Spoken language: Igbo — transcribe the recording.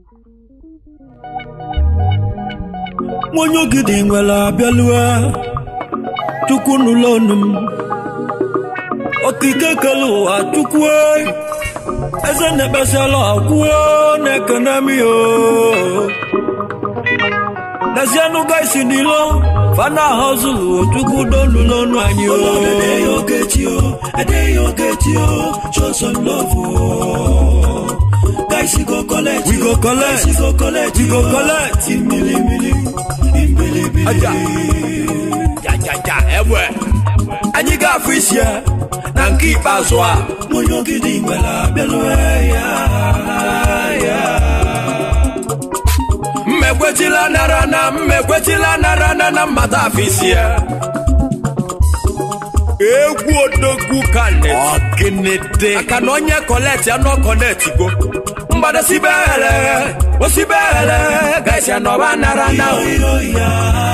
nwonye ogidi nwere abịalue chukwu n'ụlọ ọnụ m okike kele ụwa chukwu eze na-ekpesala akwụo na-ekene m yo n'ezienụ gaisi n'ilo fana hozulu chukwu dolu n'ọnụ anyị o Adeyo Okechio, Adeyo Okechio, show some love. Oh. Guys, you go collect. We go collect. Guys, you go collect. We go collect. Imbili, mbili, imbili, mbili. Aja. jajaja ewe anyị ga-afụ isi ya na nke ikpeazụ a Onye ogidi nwere abịalue ya, ya. mmekwetila nara na mmekwetila nara na na mmata afọ isi ya egwu odogwu ka ọgịnịdị aka na onye kọlet ya nọ kọnetigo mgbadosibe hele osibe hele gaisi anọba nara na o Yo, ya.